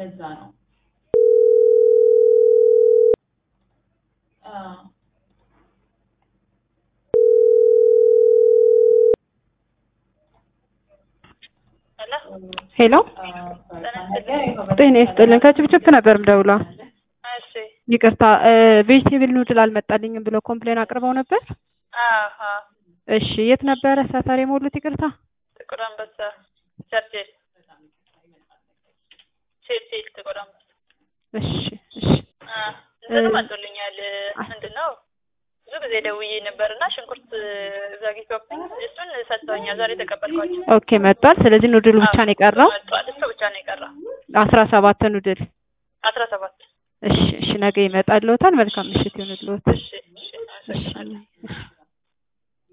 ለዛ ነው። አዎ ሄሎ ጤና ይስጥልን። ከችብችብ ነበር ምደውለው። እሺ ይቅርታ ቬጅቴብል ኑድል አልመጣልኝም ብለው ኮምፕሌን አቅርበው ነበር። አሀ እሺ የት ነበረ ሰፈር የሞሉት? ይቅርታ ጥቁር አንበሳ ቸርችል ቸርችል ጥቁር አንበሳ እሺ እሺ አ እንትኑ መጥቶልኛል። ምንድን ነው ብዙ ጊዜ ደውዬ ነበርና ሽንኩርት ዘግይቶብኝ እሱን ሰጥተውኛል። ዛሬ ተቀበልኳቸው። ኦኬ መጥቷል። ስለዚህ ኑድሉ ብቻ ነው የቀረው። መጥቷል። እሱ ብቻ ነው የቀረው። አስራ ሰባት ኑድል። አስራ ሰባት እሺ እሺ ነገ ይመጣልዎታል። መልካም ምሽት ይሁንልዎት። እሺ እሺ አመሰግናለሁ። እሺ